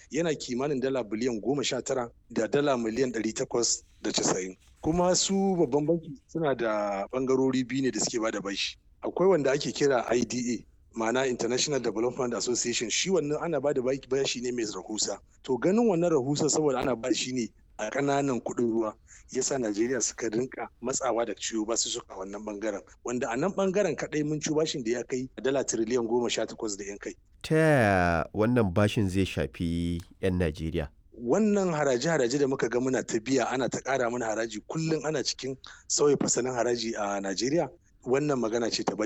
yana kimanin dala biliyan goma sha tara da dala miliyan ɗari takwas da casa'in kuma su babban banki suna da ɓangarori biyu ne da suke bada bashi akwai wanda ake kira ida ma'ana international development association shi wannan ana ba da bashi ne mai rahusa to ganin wannan rahusa saboda ana ba shi ne a ƙananan kuɗin ruwa yasa najeriya suka rinka matsawa da ciwo ba su suka wannan bangaren wanda a nan bangaren kaɗai mun ci bashin da ya kai dala tiriliyan goma sha takwas da yan kai ta yaya wannan bashin zai shafi 'yan najeriya wannan haraje-haraje da muka ga muna ta biya ana ta ƙara mana haraji kullum ana cikin sauya fasalin haraji a najeriya wannan magana ce ta